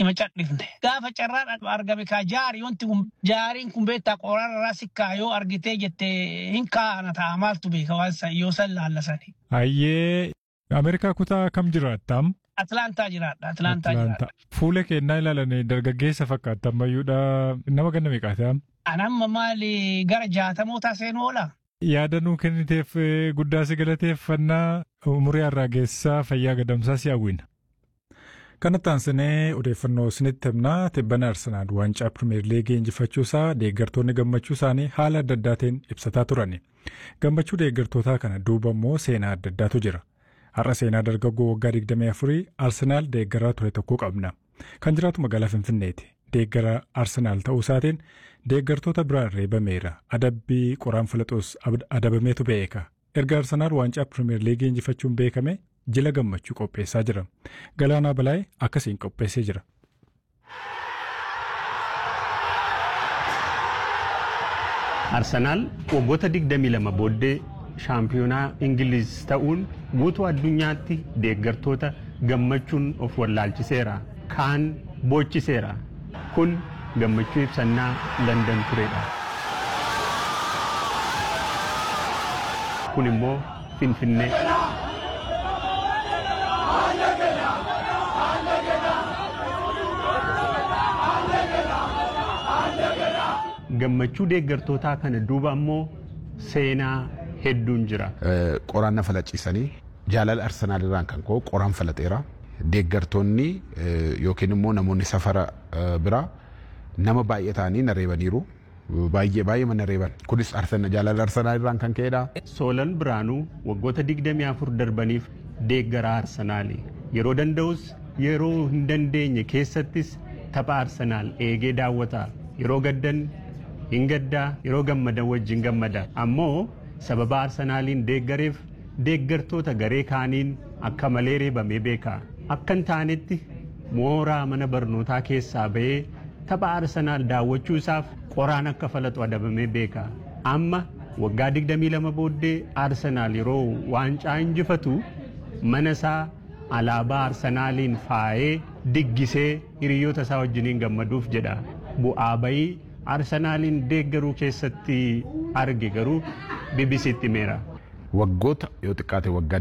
ima cadhifne. Gaafa carraan argame kaa jaari wanti kun jaariin kun beektaa qoraarraa sikkaa yoo argitee jette hin kaa'ana ta'a maaltu beeka waan san yoo san laallasani. Hayyee Ameerikaa kutaa kam jiraattam? Atlaantaa jiraadha. Atlaantaa jiraadha. Fuula keenyaa ilaalanii dargaggeessa fakkaata ammayyuudha nama ganna meeqaataa? Anamma maali gara jaatamootaa seenuu oola? Yaada nuu kenniteef guddaa si galateeffannaa umurii har'aa geessaa fayyaa gadamsaa si hawwina. Kanatti aansinee odeeffannoo isinitti himnaa tibbana Arsenaal waancaa Pirimeer Liigii injifachuusaa deeggartoonni gammachuu isaanii haala adda addaatiin ibsataa turani. Gammachuu deeggartootaa kana duuba immoo seenaa adda addaatu jira. Har'a seenaa dargaggoo waggaa 24 Arsenaal deeggaraa ture tokko qabna. Kan jiraatu magaalaa Finfinneeti. Deeggara Arsenaal ta'uu isaatiin deeggartoota biraan reebameera. Adabbii qoraan filaxuus adabameetu beeka. Erga Arsenaal waancaa Pirimeer Liigii injifachuun beekame jila gammachuu qopheessaa jira. Galaanaa Balaayee akkasiin qopheessee jira. Arsenaal waggoota 22 booddee shaampiyoonaa Ingiliiz ta'uun guutuu addunyaatti deeggartoota gammachuun of wallaalchiseera. Kaan boochiseera. Kun gammachuu ibsannaa Landan turedha. Kun immoo Finfinnee. gammachuu deeggartootaa kana duuba ammoo seenaa hedduun jira. Qoraan na falaciisanii jaalala Arsenaal irraan kan ka'u qoraan falaxeera. Deeggartoonni yookiin immoo namoonni safara biraa nama baay'ee ta'anii na reebaniiru. Baay'ee baay'ee mana reeban. Kunis jaalala Arsenaal irraan kan ka'edha. Soolan Biraanuu waggoota 24 darbaniif deeggaraa Arsenaali. Yeroo danda'us yeroo hin dandeenye keessattis tapha Arsenaal eegee daawwata. Yeroo gaddan hin gaddaa yeroo gammadan wajjin gammada ammoo sababa arsenaaliin deeggareef deeggartoota garee kaaniin akka malee reebamee beeka akka hin taanetti mooraa mana barnootaa keessaa ba'ee tapha arsenaal daawwachuu isaaf qoraan akka falaxu adabamee beeka amma waggaa 22 booddee arsenaal yeroo waancaa injifatu mana isaa alaabaa arsenaaliin faayee diggisee hiriyoota isaa wajjiniin gammaduuf jedha bu'aa bayii arsenaaliin deeggaruu keessatti arge garuu BBCtti himeera. Waggoota yoo xiqqaate waggaa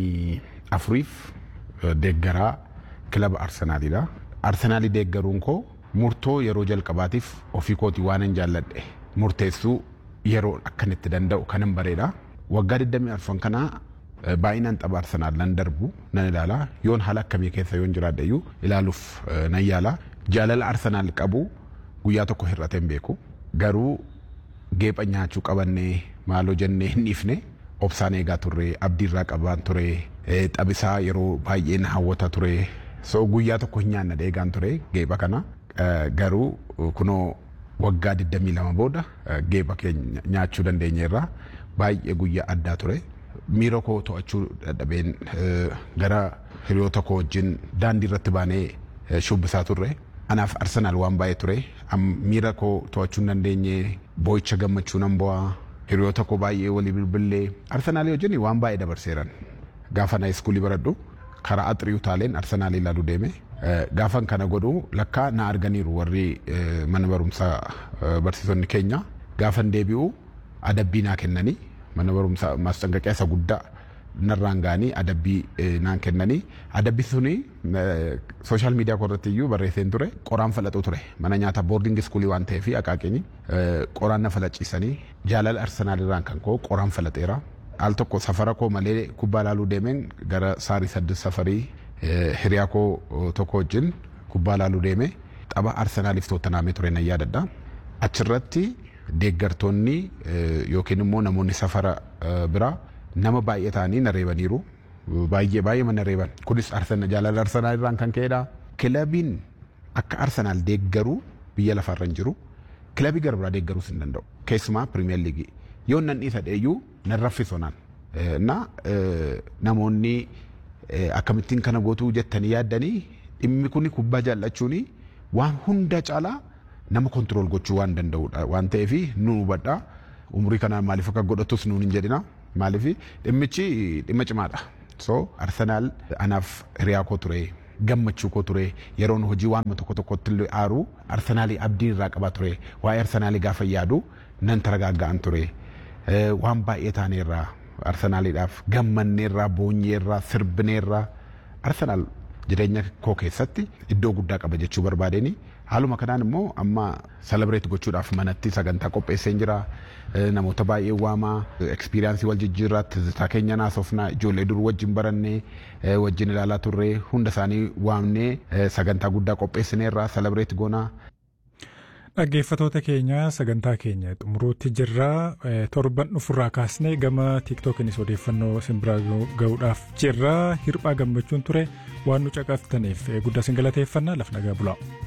24f deeggaraa kilaba arsenaaliidha. Arsenaalii deeggaruun koo murtoo yeroo jalqabaatiif ofii kootii waan hin jaalladhe murteessuu yeroo akkanitti danda'u kan hin bareedha. Waggaa 24 kanaa baay'inaan tapha arsenaal nan darbu nan ilaala yoon haala akkamii keessa yoon jiraadhe iyyuu ilaaluuf nan yaala. Jaalala arsenaal qabu guyyaa tokko hir'atee hin beeku. Garuu geepha nyaachuu qabannee maaloo jennee hin dhiifne obsaan eegaa turre abdiirraa qabaan ture taphisaa yeroo baay'ee na hawwata ture so guyyaa tokko hin nyaanna eegaan ture geepha kana garuu kunoo waggaa 22 booda geepha keenya nyaachuu dandeenyeerra baay'ee guyyaa addaa ture. Miira koo to'achuu dadhabeen gara hiriyoota koo wajjin daandii irratti baanee shubbisaa turre. Anaaf Arsenaal waan baay'ee ture. Miira koo to'achuu hin dandeenye boo'icha gammachuu nan bu'aa. Hiriyoota koo baay'ee walii bilbilee. Arsenaalii wajjin waan baay'ee dabarseeran. Gaafa na iskuulii baradhu karaa axiriyu taaleen Arsenaalii ilaaluu deeme. Gaafan kana godhu lakkaa na arganiiru warri mana barumsaa barsiisonni keenya. Gaafan deebi'u adabbii naa kennanii mana barumsaa maasxanqaqee isa guddaa narraan ga'anii adabbii naan kennanii adabbii suni sooshaal miidiyaa korratti iyyuu barreesseen ture qoraan falaxuu ture mana nyaata boordingi iskuulii waan ta'eef akaakeenyi qoraan na falaciisanii jaalala arsenaal irraan kan koo qoraan falaxeera. Al tokko safara koo malee kubbaa ilaaluu deemeen gara saarii saddeet safarii hiriyaa koo tokko wajjin kubbaa ilaaluu deeme tapha arsenaaliif toottanaamee ture nan yaadadha. Achirratti deeggartoonni yookiin immoo namoonni safara biraa nama baay'ee ta'anii na reebaniiru. Baay'ee baay'ee mana reeban. Kunis jaalala Arsenaal irraan kan ka'edha. Kilabiin akka Arsenaal deeggaruu biyya lafarra hin jiru. Kilabii gara biraa deeggaruus hin danda'u. Keessumaa Pirimeer Liigii. Yoo nan dhiisa dheeyyuu nan raffisonaan. Na namoonni akkamittiin kana gootuu jettanii yaaddanii dhimmi kun kubbaa jaallachuun waan hunda caalaa nama kontirool gochuu waan danda'udha waan ta'eef nu hubadha. Umurii kanaan maaliif akka godhatus nuun hin jedhina. Maaliif dhimmichi dhimma cimaadha. So Arsenaal anaaf hiriyaa koo ture gammachuu koo ture yeroon hojii waan tokko tokkotti illee aaru arsenaalii abdii irraa qaba ture waa'ee arsenaalii gaafa yaadu nan taragaaga'an ture waan baay'ee taaneerraa arsenaaliidhaaf gammanneerraa boonyeerraa sirbineerraa arsenaal jireenya koo keessatti iddoo guddaa qaba jechuu barbaadeni haaluma kanaan immoo amma salabreet gochuudhaaf manatti sagantaa qopheesseen jira namoota baay'ee waamaa ekspiriyaansii wal jijjiirraa tizitaa keenya naasofnaa ijoollee dur wajjin barannee wajjin ilaalaa turree hunda isaanii waamnee sagantaa guddaa qopheessineerraa salabreet goonaa. Dhaggeeffatoota keenya sagantaa keenya xumuruutti jirra torban dhufurraa kaasnee gama tiiktookinis odeeffannoo simbiraa ga'uudhaaf jirra hirphaa gammachuun ture waan nu caqaftaniif guddaa sin galateeffannaa lafa nagaa bulaa.